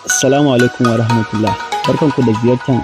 Assalamu alaikum wa rahmatullah. Barkanku da ziyartar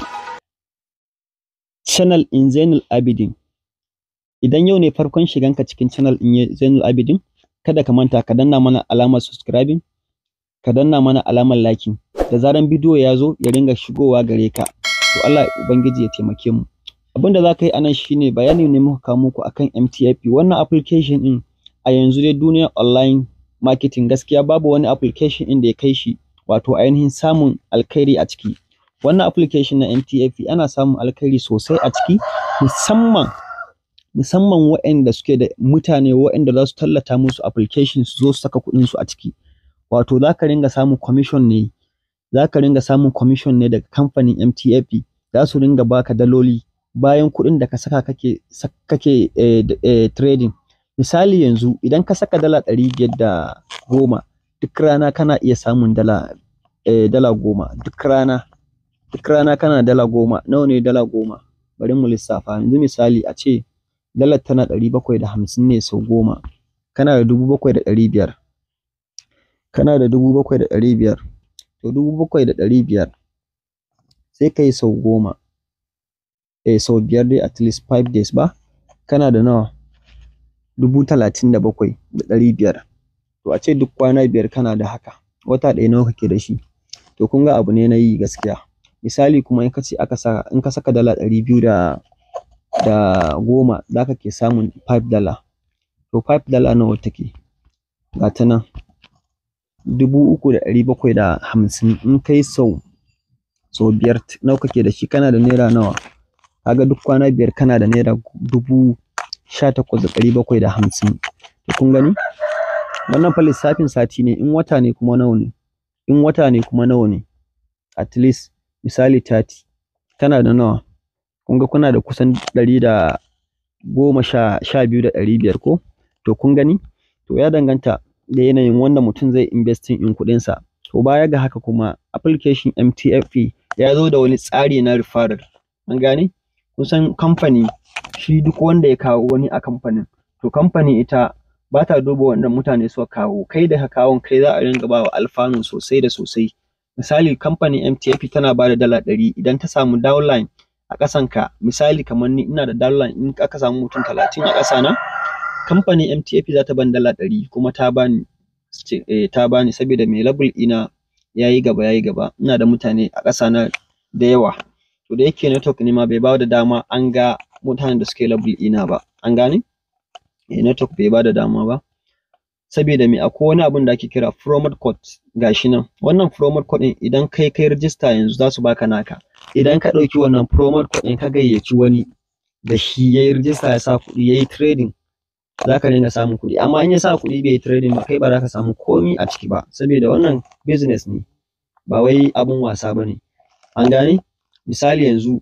channel in Zainul Abidin. Idan yau ne farkon shiganka cikin channel in Zainul Abidin, kada ka manta ka danna mana alamar subscribing, ka danna mana alamar liking. Da zaran bidiyo ya zo ya ringa shigowa gare ka. To Allah Ubangiji ya taimake mu. Abin da za ka yi anan shine bayani ne muka kawo muku akan MTFP. Wannan application din a yanzu dai duniyar online marketing gaskiya babu wani application din da ya kai shi wato ainihin samun alkhairi a ciki. Wannan application na MTFP ana samun alkhairi sosai a ciki musamman musamman waɗanda suke da mutane waɗanda za su tallata musu application su zo su saka kuɗin su a ciki. Wato za ka ringa samun commission ne za ka ringa samun commission ne daga kamfanin MTFP za su ringa baka daloli bayan kuɗin da ka saka kake kake eh, eh, trading. Misali yanzu idan ka saka dala ɗari biyar da goma duk rana kana iya samun dala eh, dala goma duk rana duk rana kana dala goma nawa ne dala goma bari mu lissafa yanzu misali a ce dalar tana ɗari bakwai da hamsin ne sau goma kana da dubu bakwai da ɗari biyar kana da dubu bakwai da ɗari biyar to dubu bakwai da ɗari biyar sai ka yi sau goma eh sau biyar dai at least five days ba kana da nawa dubu talatin da bakwai da ɗari biyar to a ce duk kwana biyar kana da haka wata ɗaya nawa kake da shi to kun ga abu ne na yi gaskiya misali kuma in ka ce aka saka in ka saka dala ɗari biyu da da goma za ka ke samun five dala to five dala nawa take ga ta nan dubu uku da ɗari bakwai da hamsin in kai sau sau biyar nawa kake da shi kana da naira nawa kaga duk kwana biyar kana da naira dubu sha takwas da ɗari bakwai da hamsin to kun gani wannan fa lissafin sati ne in wata ne kuma nawa ne in wata ne kuma nawa ne at least misali thirty kana da nawa kun ga kuna da kusan ɗari da goma sha sha biyu da ɗari biyar ko to kun gani to ya danganta da yanayin wanda mutum zai investing in kuɗinsa to baya ga haka kuma application MTFP ya zo da wani tsari na referral an gane kusan kamfani shi duk wanda ya kawo wani a kamfanin to kamfani ita ba ta duba wanda mutane suka kawo kai da ka kawon kai za a ringa ba wa alfanu sosai da sosai misali kamfanin MTF tana ba da dala ɗari idan ta samu downline a ƙasanka misali kamar ni ina da downline in aka samu mutum talatin a ƙasa na kamfanin MTF za ta ban dala ɗari kuma ta bani eh, ta bani saboda mai label ina yayi gaba yayi gaba ina da mutane a ƙasa na da yawa to da yake network ne ma bai ba da dama an ga mutanen da suke label ina ba an gane eh, network bai ba da dama ba saboda me akwai wani abun da ake kira promote code gashi nan wannan promote code din idan kai kai register yanzu za su baka naka idan ka ɗauki wannan promote code din ka gayyaci wani da shi yayi register ya sa kuɗi yayi trading za ka dinga samun kuɗi amma in ya sa kuɗi bai yi trading ba kai ba za ka samu komi a ciki ba saboda wannan business ne ba wai abun wasa ba ne an gane misali yanzu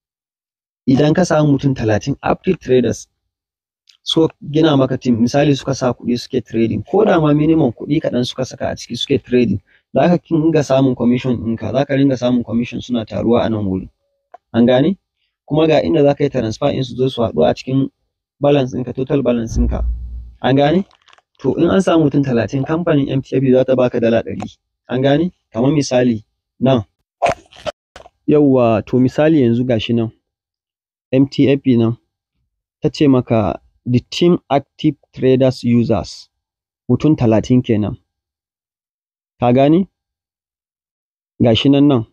idan ka samu mutum talatin active traders so gina maka team misali suka sa kuɗi suke trading ko da ma minimum kuɗi kaɗan suka saka a ciki suke trading za ka dinga samun commission ɗinka za ka dinga samun commission suna taruwa a nan wuri an gane kuma ga inda za ka yi transfer in su zo su haɗu a cikin balance ɗinka total balance ɗinka an gane to in an samu mutum talatin kamfanin MTF za ta baka dala ɗari an gane kamar misali nan yauwa to misali yanzu gashi nan MTF nan ta ce maka the team active traders users mutum talatin kenan ka gane gashi nan nan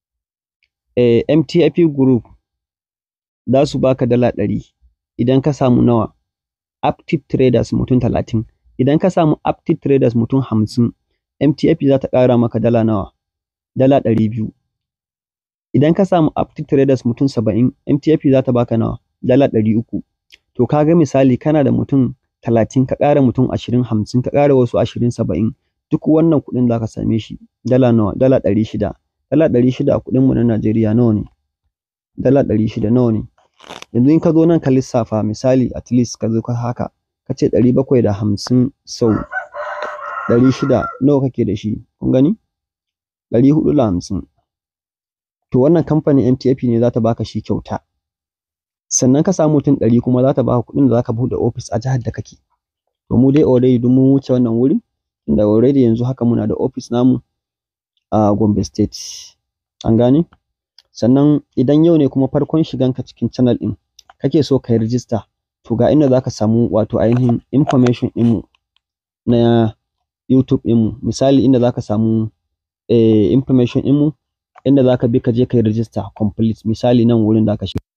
eh, MTF group za su baka dala ɗari idan ka samu nawa active traders mutum talatin idan ka samu active traders mutum hamsin MTF za ta ƙara maka dala nawa dala ɗari biyu idan ka samu active traders mutum saba'in MTF za ta baka nawa dala ɗari uku to ka ga misali kana da mutum talatin ka ƙara mutum ashirin hamsin ka ƙara wasu ashirin saba'in duk wannan kuɗin za ka same shi dala nawa dala ɗari shida dala ɗari shida a kuɗin mu na Najeriya nawa ne dala ɗari shida nawa ne yanzu in ka zo nan ka lissafa misali at least ka zo ka haka ka ce ɗari bakwai da hamsin sau ɗari shida nawa kake da shi kun gani ɗari huɗu da hamsin to wannan kamfanin MTF ne za ta baka shi kyauta sannan ka samu mutum ɗari kuma za ta baka kuɗin da za ka buɗe ofis a jihar da kake to mu dai already duk mun wuce wannan wuri da already yanzu haka muna da ofis namu a Gombe State an gane sannan idan yau ne kuma farkon shiganka cikin channel ɗin kake so ka yi rijista to ga inda zaka samu wato ainihin information ɗinmu na YouTube ɗinmu misali inda zaka samu eh, information ɗinmu inda zaka bi ka je ka yi rijista complete misali nan wurin zaka shiga